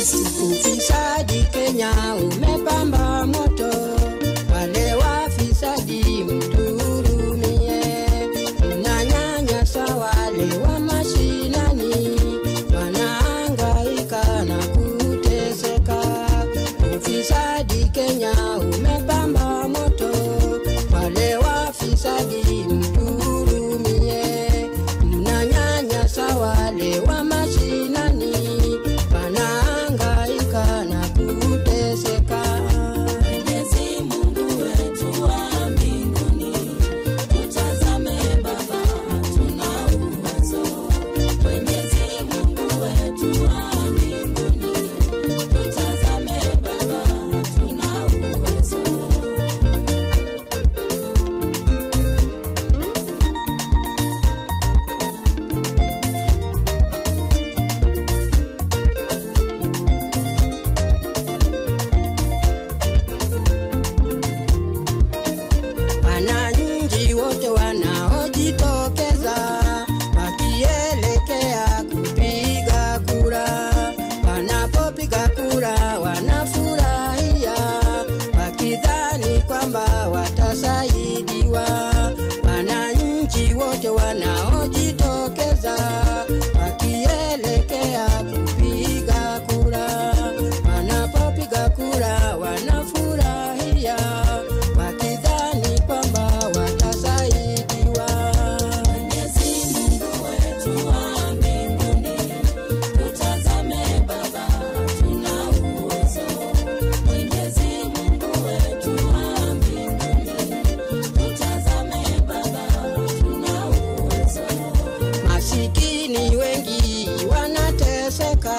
Ufisadi Kenya umepamba moto, wale wafisadi mtuhurumie. Mnanyanyasa wale wa mashinani, wanahangaika na kuteseka. Ufisadi Kenya umepamba moto, wale wafisadi mtuhurumie. Mnanyanyasa wale wa mashinani, wanahangaika na kuteseka. Mwenyezi Mungu wetu wa mbinguni, tutazame Baba, tuna uwezo. Mwenyezi Mungu wetu wa mbinguni, tutazame Baba, tuna uwezo. Wananchi wote wanaojitokeza wakielekea kupiga kura, wanapopiga kura wanafurahia wakidhani kwamba watasaidiwa. Wananchi wote wanaojitokeza wakielekea kupiga kura, wanapopiga kura wanafurahia wakidhani kwamba watasaidiwa. Mwenyezi Mungu wetu wa mbinguni, tutazame Baba, tuna uwezo. Mwenyezi Mungu wetu wa mbinguni, tutazame Baba, tuna uwezo. Masikini wengi wanateseka,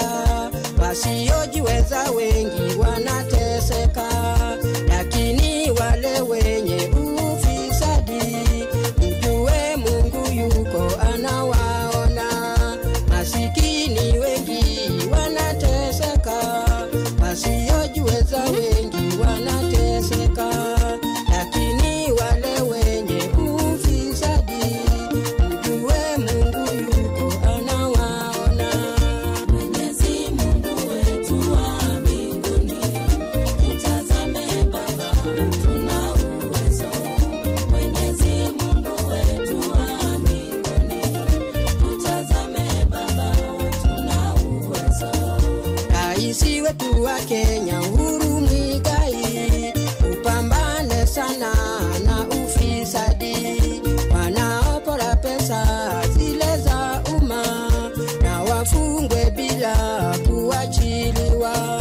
wasiojiweza wengi wanateseka, lakini wale wenye ufisadi, mjue Mungu yuko anawaona. Masikini wengi wanateseka, wasiojiweza wengi wanateseka, lakini wale wenye ufisadi, mjue Mungu yuko anawaona. Mwenyezi Mungu wetu wa mbinguni, tutazame Baba, tuna uwezo. Mwenyezi Mungu wetu wa mbinguni, tutazame Baba, tuna uwezo. Raisi wetu wa Kenya Uhuru Muigai, upambane sana na ufisadi, wanaopora pesa zile za umma na wafungwe bila kuachiliwa.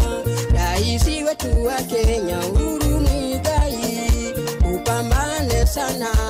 Raisi wetu wa Kenya Uhuru Muigai, upambane sana